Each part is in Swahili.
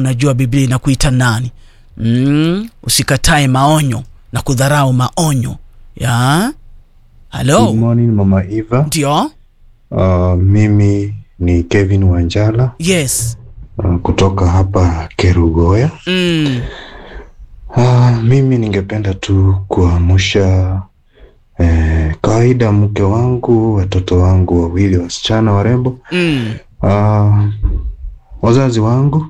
unajua biblia inakuita nani mm, usikatae maonyo na kudharau maonyo ya halo Good morning Mama Eva. ndio Uh, mimi ni Kevin Wanjala yes uh, kutoka hapa Kerugoya. mm, Uh, mimi ningependa tu kuamsha eh, kawaida mke wangu, watoto wangu wawili wasichana warembo, mm, uh, wazazi wangu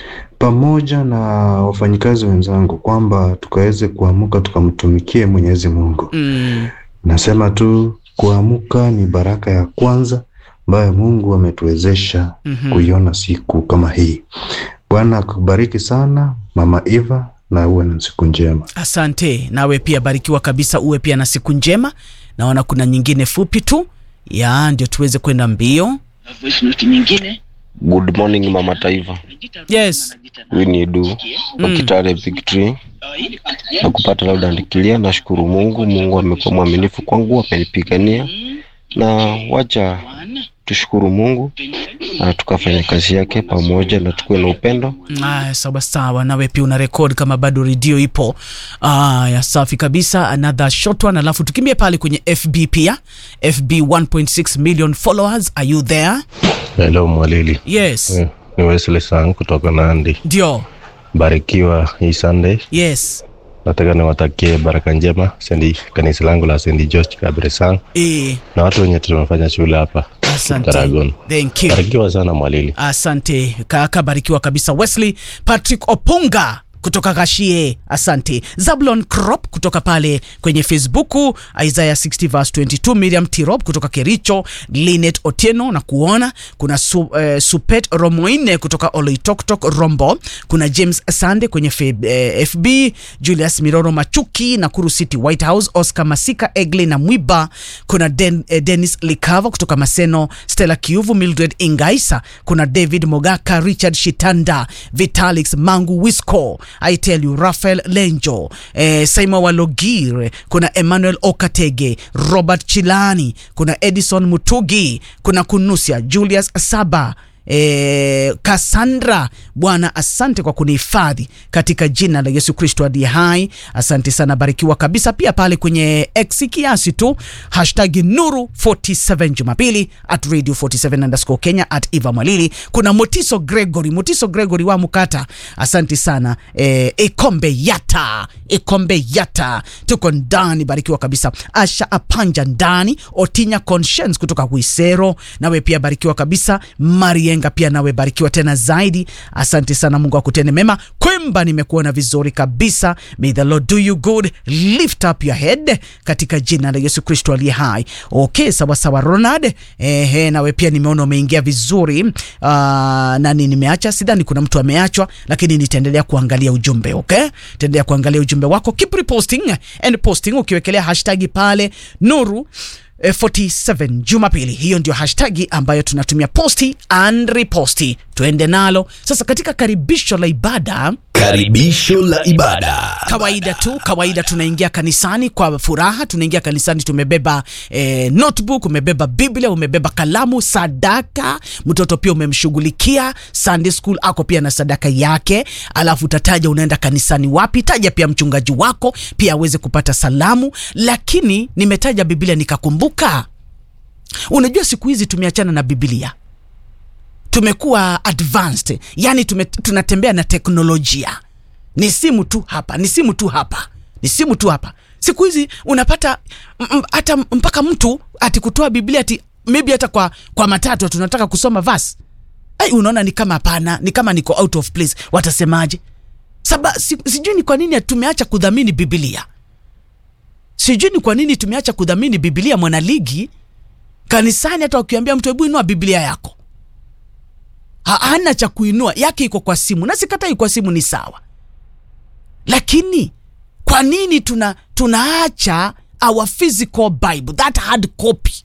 pamoja na wafanyikazi wenzangu kwamba tukaweze kuamka tukamtumikie Mwenyezi Mungu. mm. Nasema tu kuamka ni baraka ya kwanza ambayo Mungu ametuwezesha Mhm. kuiona siku kama hii. Bwana akubariki sana Mama Eva, na uwe na siku njema. asante nawe pia barikiwa kabisa uwe pia na siku njema naona kuna nyingine fupi tu ya ndio tuweze kwenda mbio voice note nyingine Good morning Mama Taifa, yes huyu ni Edu wa Mm. Kitale Victory na kupata labda ndikilia. Nashukuru Mungu, Mungu amekuwa mwaminifu kwangu, amenipigania na wacha tushukuru Mungu na tukafanya kazi yake pamoja na tukuwe na upendo. Aya, sawa sawa, nawe pia una record kama bado redio ipo. Aya, safi kabisa. Another short one, alafu tukimbie pale kwenye FB pia. FB 1.6 million followers, are you there? Hello Mwalili, Yes, Eh, ni Wesley Sang kutoka Nandi. ndio. Barikiwa hii Sunday. Yes, Nataka niwatakie baraka njema sendi kanisa langu la St George Kabire Sang eh, na watu wenye tunafanya shule hapa asante. Dragon. Thank you. Barikiwa sana Mwalili. Asante kaka, barikiwa kabisa. Wesley Patrick Opunga kutoka Gashie, asante. Zablon Crop kutoka pale kwenye Facebook, Isaiah 60 verse 22, Miriam Tirop kutoka Kericho, Linet Otieno na kuona kuna su, eh, Supet Romoine kutoka Oloitoktok Rombo, kuna James Sande kwenye F, eh, FB, Julius Miroro Machuki Nakuru City White House, Oscar Masika Egle na Mwiba, kuna Den, eh, Dennis Likava kutoka Maseno, Stella Kiuvu, Mildred Ingaisa, kuna David Mogaka, Richard Shitanda, Vitalix Mangu Wisco, I tell you Rafael Lenjo, eh, Simon Walogir, kuna Emmanuel Okatege, Robert Chilani, kuna Edison Mutugi, kuna Kunusia Julius Saba E, Cassandra, Bwana asante kwa kunihifadhi katika jina la Yesu Kristo aliye hai. Asante sana, barikiwa kabisa. Pia pale kwenye X kiasi tu hashtag nuru 47 Jumapili at radio 47 underscore Kenya at Eva Mwalili. Kuna Motiso Gregory, Motiso Gregory wa Mukata, asante sana. E, Ekombe Yata, Ekombe Yata, tuko ndani, barikiwa kabisa. Asha Apanja ndani, Otinya Conscience kutoka Kuisero, nawe pia barikiwa kabisa. Marienga pia nawe barikiwa tena zaidi, asante sana. Mungu akutende mema. Kwemba nimekuona vizuri kabisa. May the Lord do you good, lift up your head katika jina la Yesu Kristo aliye hai. Okay, sawa sawa Ronald. Ehe, nawe pia nimeona umeingia vizuri. Uh, nani nimeacha? Sidhani kuna mtu ameachwa, lakini nitaendelea kuangalia ujumbe. Okay, taendelea kuangalia ujumbe wako, keep reposting and posting, ukiwekelea hashtag pale nuru eh, 47 Jumapili. Hiyo ndio hashtagi ambayo tunatumia posti and reposti. Tuende nalo sasa katika karibisho la ibada. Karibisho la ibada. Kawaida tu, kawaida tunaingia kanisani kwa furaha. Tunaingia kanisani tumebeba eh, notebook, umebeba Biblia, umebeba kalamu, sadaka. Mtoto pia umemshughulikia. Sunday school ako pia na sadaka yake, alafu utataja unaenda kanisani wapi. Taja pia mchungaji wako pia aweze kupata salamu. Lakini nimetaja Biblia nikakumbuka, unajua siku hizi tumeachana na Biblia tumekuwa advanced, yani tume, tunatembea na teknolojia. Ni simu tu hapa, ni simu tu hapa, ni simu tu hapa. Siku hizi unapata m- m- hata mpaka mtu ati kutoa Biblia ati maybe hata kwa, kwa matatu tunataka kusoma verse. Ai, unaona ni kama hapana, ni kama niko out of place. Watasemaje? Saba, si, sijui ni kwa nini tumeacha kudhamini Biblia. Sijui ni kwa nini tumeacha kudhamini Biblia. Mwanaligi kanisani, hata ukiambia mtu hebu inua Biblia yako Ha- hana cha kuinua yake iko kwa simu na sikatai kwa simu ni sawa lakini kwa nini tuna tunaacha our physical bible that hard copy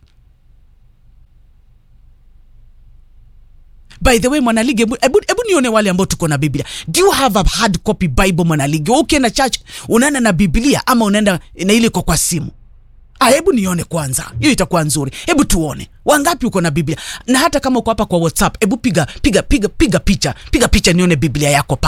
by the way mwanaligi hebu hebu- hebu nione wale ambao tuko na biblia do you have a hard copy bible mwanaligi Wewe ukienda church unaenda na biblia ama unaenda na ile iko kwa simu Ah, hebu nione kwanza, hiyo itakuwa nzuri. Hebu tuone wangapi uko na Biblia, na hata kama uko hapa kwa WhatsApp, hebu piga piga piga piga picha, piga picha nione Biblia yako